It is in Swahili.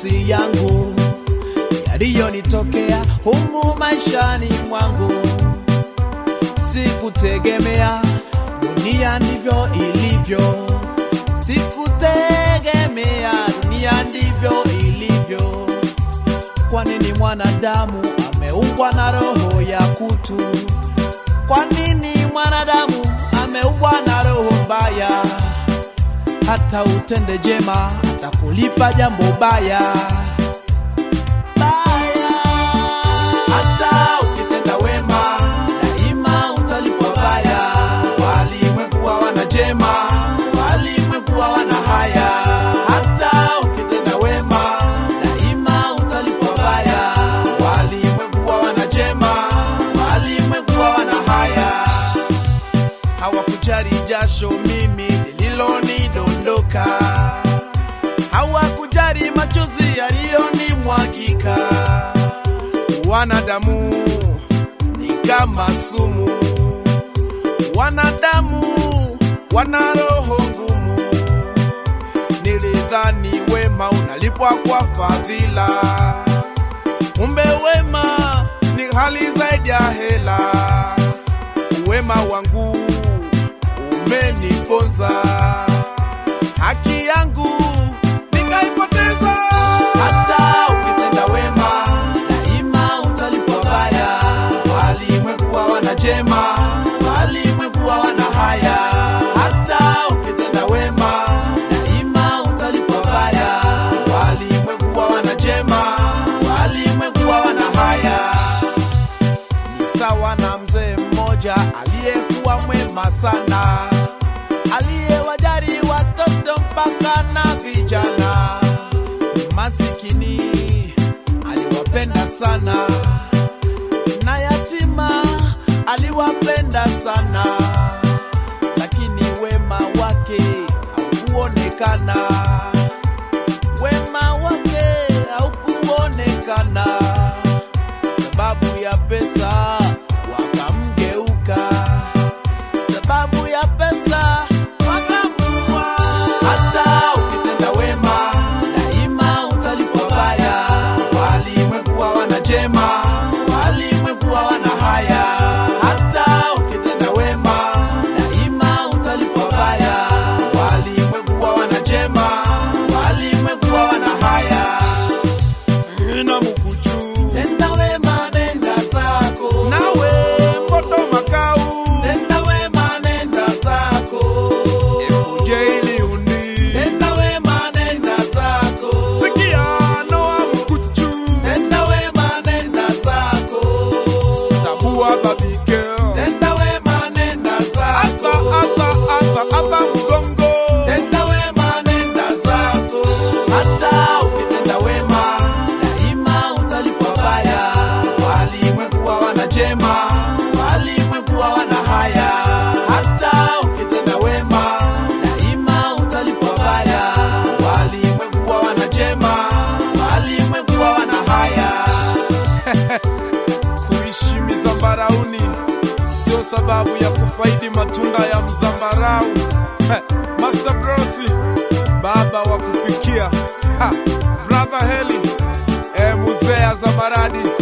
machozi yangu yaliyonitokea humu maishani mwangu. Sikutegemea dunia ndivyo ilivyo, sikutegemea dunia ndivyo ilivyo. Kwa nini mwanadamu ameumbwa na roho ya kutu? Kwa nini mwanadamu ameumbwa na roho mbaya? Hata utende jema atakulipa jambo baya baya. Hata ukitenda wema daima utalipwa baya. Walimwengu hawana jema, walimwengu hawana haya. Hata ukitenda wema daima utalipwa baya. Walimwengu hawana jema, walimwengu hawana haya hawakujali jasho mimi lililonidondoka, hawakujali machozi yaliyonimwagika. Wanadamu ni kama sumu, wanadamu wana roho ngumu. Nilidhani wema unalipwa kwa fadhila, kumbe wema ni hali zaidi ya hela wema wangu umeniponza, haki yangu nikaipoteza. Hata ukitenda wema daima utalipwa baya. Walimwengu hawana jema, walimwengu hawana haya. Hata ukitenda wema daima utalipwa baya. Walimwengu hawana jema, walimwengu hawana haya ni sawa na mzee mmoja aliyekuwa mwema sana, aliyewajali watoto mpaka na vijana. Masikini aliwapenda sana, na yatima aliwapenda sana, lakini wema wake haukuonekana, wema wake haukuonekana sababu ya pesa wakamgeuka, sababu ya pesa wakamuua. Hata ukitenda wema daima utalipwa baya. Walimwengu hawana jema, walimwengu hawana haya. Hata ukitenda wema daima utalipwa baya. Walimwengu hawana jema, walimwengu hawana haya ina mukuchu tenda wema nenda zako nawe mboto makau tenda wema nenda zako ekuje ili uni tenda wema nenda zako sikia noa mukuchu tenda wema nenda zako tabua babike tenda wema nenda zako ata ata ata ata mgongo tenda wema nenda zako hata ukitenda wema daima utalipwa baya. Walimwengu hawana jema, walimwengu hawana haya. Hata ukitenda wema daima utalipwa baya. Walimwengu hawana jema, walimwengu hawana haya. Kuishi mizambarauni sio sababu ya kufaidi matunda ya mzambarau. Master Brosi, baba wa kufikia ha, brother Heli e, muzea za maradi